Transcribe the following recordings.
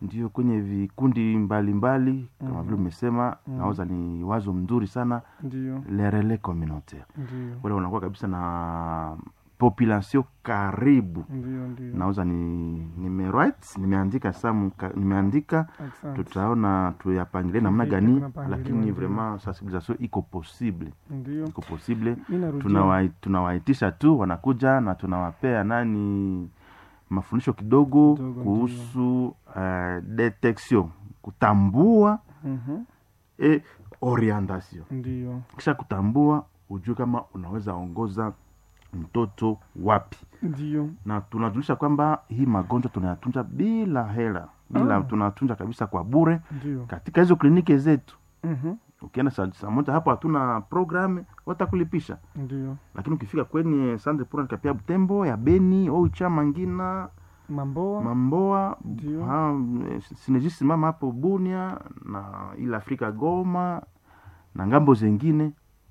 ndio kwenye vikundi mbalimbali kama Mhm. vile umesema Mhm. nauza ni wazo mzuri sana ndio le relais communautaire ndio wale wanakuwa kabisa na population karibu ndio ndio nauza ni nimewrite nimeandika samu ka- nimeandika Asante. tutaona tuyapangilie namna Vipi gani kunapangiliwa, lakini ndio. vraiment sensibilisation iko possible ndio iko possible mi narudia Tunawai- tunawaitisha tu wanakuja na tunawapea nani mafundisho kidogo Kidogo, kuhusu uh, detection kutambua Mhm. e orientation ndio kisha kutambua ujue kama unaweza ongoza mtoto wapi ndio na tunajulisha kwamba hii magonjwa tunayatunza bila hela bila Ah. tunatunza kabisa kwa bure ndio katika hizo kliniki zetu Mhm. ukienda saa saa moja hapo hatuna programu watakulipisha ndio lakini ukifika kwenye sande pura kapia butembo ya beni oicha mangina mamboa mamboa Ndio. ha, sinejisimama hapo bunia na ile afrika goma na ngambo zengine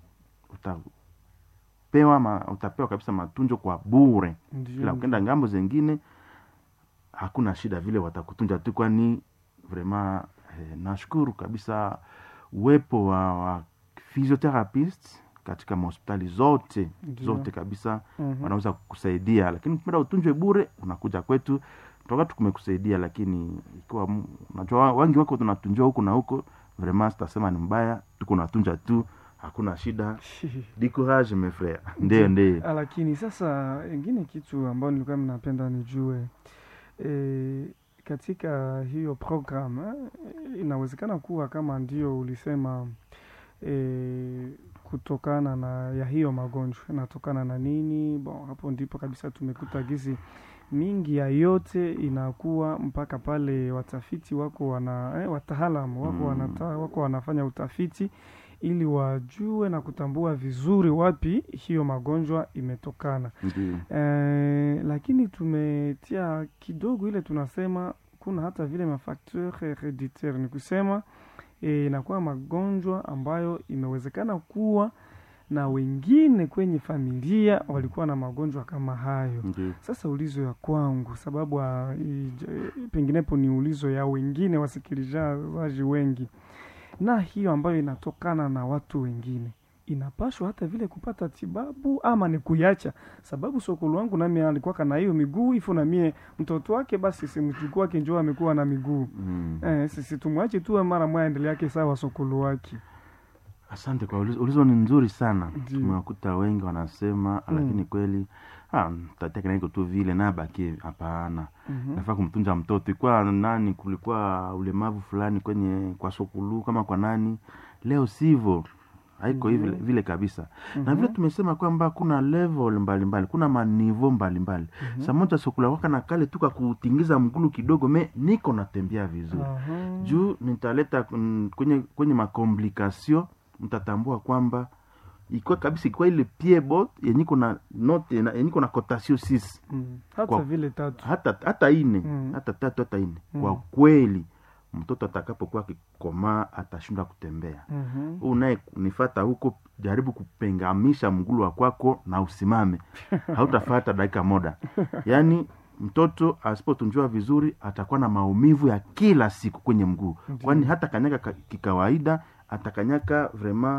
utapewa ma, utapewa kabisa matunjo kwa bure ndio ila ukenda ngambo zengine hakuna shida vile watakutunja tu kwani vraiment eh, nashukuru kabisa uwepo wa, wa physiotherapist katika mahospitali zote Ndio. zote kabisa Mhm. wanaweza kukusaidia lakini ukipenda utunjwe bure unakuja kwetu toka tukumekusaidia lakini ikiwa mu- unajua wengi wako tunatunjwa huku na huko vraiment sitasema ni mbaya tuko natunja tu hakuna shida di courage mes frères ndio ndio Ah, lakini sasa ingine kitu ambayo nilikuwa mnapenda nijue e, katika hiyo program eh, inawezekana kuwa kama ndio ulisema e, kutokana na ya hiyo magonjwa inatokana na nini bon hapo ndipo kabisa tumekuta gizi mingi ya yote inakuwa mpaka pale watafiti wako wana eh, wataalamu wako, Mm. wanata, wako wanafanya utafiti ili wajue na kutambua vizuri wapi hiyo magonjwa imetokana ndio eh, lakini tumetia kidogo ile tunasema kuna hata vile mafacteur hereditaire ni kusema eh, inakuwa magonjwa ambayo imewezekana kuwa na wengine kwenye familia walikuwa na magonjwa kama hayo ndio sasa ulizo ya kwangu sababu ah, ij- penginepo ni ulizo ya wengine wasikilizaji wengi na hiyo ambayo inatokana na watu wengine inapashwa hata vile kupata tibabu ama ni kuiacha sababu sokolo wangu nami alikuwa na hiyo miguu ifo na mie mtoto wake basi simchukuu wake njoo amekuwa na miguu mm. eh, sisi tumwache tu mara moja endelea yake sawa sokolo wake asante kwa ulizo, ulizo ni nzuri sana Ndio. tumewakuta wengi wanasema Mm. lakini kweli ah, tateka naiko tu vile nabaki hapana Mhm. nafaa kumtunza mtoto ikuwa nani kulikuwa ulemavu fulani kwenye kwa sokulu kama kwa nani leo sivyo haiko Ndio. hivi vile kabisa na Mhm. vile tumesema kwamba kuna level mbalimbali kuna manivo mbalimbali Mhm. saa moja sokula waka na kale tuka kutingiza mgulu kidogo me niko natembea vizuri Aha. juu nitaleta mm, kwenye kwenye makomplikasio mtatambua kwamba ikiwa kabisa ikiwa ile piebot yenyiko na note na- yenyiko na kotasio sisi Mm. hata Kwa- vile tatu hata hata ine Mm. hata tatu hata ine Mm. kwa kweli mtoto atakapokuwa akikomaa atashindwa kutembea Mhm. huu naye nifata huko jaribu kupengamisha mgulu wa kwako na usimame hautafata dakika moda yaani mtoto asipotunjwa vizuri atakuwa na maumivu ya kila siku kwenye mguu Ndiyo. kwani hata kanyaka ka- kikawaida atakanyaka vrema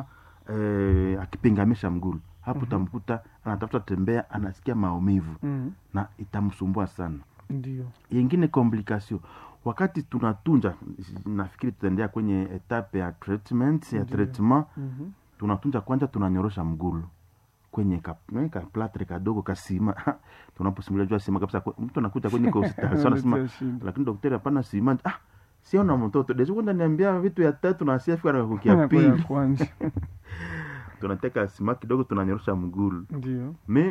eh, akipengamisha mgulu hapo Mhm. utamkuta anatafuta tembea anasikia maumivu Mm. na itamsumbua sana ndio yengine komplikasio wakati tunatunja nafikiri tutaendea kwenye etape ya treatment ya Ndiyo. treatment Mhm. tunatunja kwanza tunanyorosha mgulu kwenye ka, eh, ka platre kadogo kasima tunaposimulia jua sima kabisa kwe- mtu anakuja kwenye hospitali anasema Letea shida. lakini daktari hapana sima ah siona mtoto dezo kwenda niambia vitu ya tatu na asiafika na kukia Kwa ya pili kwanza tunateka sima kidogo tunanyorosha mgulu ndio me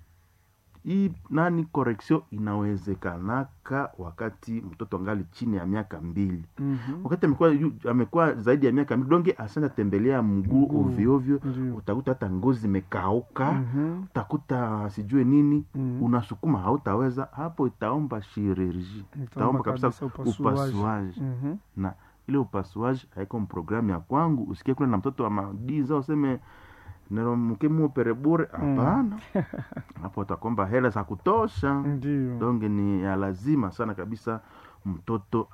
hii nani correction inawezekanaka wakati mtoto angali chini ya miaka mbili Mhm. wakati amekuwa yu- amekuwa zaidi ya miaka mbili donge asanja tembelea mguu Mguu. ovyoovyo ndio utakuta hata ngozi imekauka Mhm. utakuta sijue nini Mhm. unasukuma hautaweza hapo itaomba chirurgie itaomba kabisa upasuaji Mhm. na ile upasuaji haiko programu ya kwangu usikie kule na mtoto wa madiza useme mkemupere bure hapana hapo utakomba hela za kutosha ndio donge ni ya lazima sana kabisa mtoto